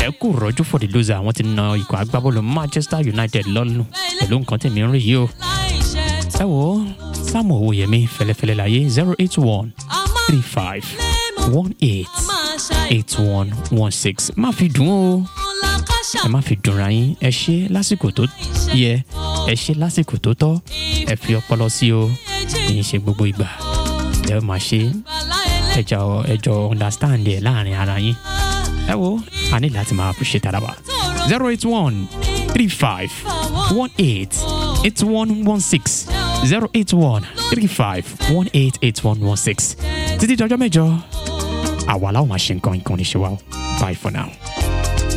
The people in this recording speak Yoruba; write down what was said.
ẹ kú rọ́jú for the loser àwọn ti na ikọ̀ agbábọ́ọ̀lù manchester united lọ́nù pẹ̀lú nǹkan tèmi ń rí yìí o. ẹ wo sáàmù owóyẹmí fẹlẹfẹlẹ láyé zero eight one three five one eight eight one one six má fi dùn ó ẹ má fi dùnra yín ẹ ṣe lásìkò tó yẹ ẹ ṣe lásìkò tó tọ́ ẹ fi ọpọlọ sí o kì í ṣe gbogbo ìgbà ẹ máa ṣe ẹjọ ẹjọ understand ẹ láàrin ara yín ẹ wo a ní láti máa appreciate ara wa zero eight one three five one eight eight one one six zero eight one three five one eight eight one one six títí dọjọ́ mẹ́jọ àwa làwọn máa ṣe nǹkan nǹkan ní ṣe wa o bye for now.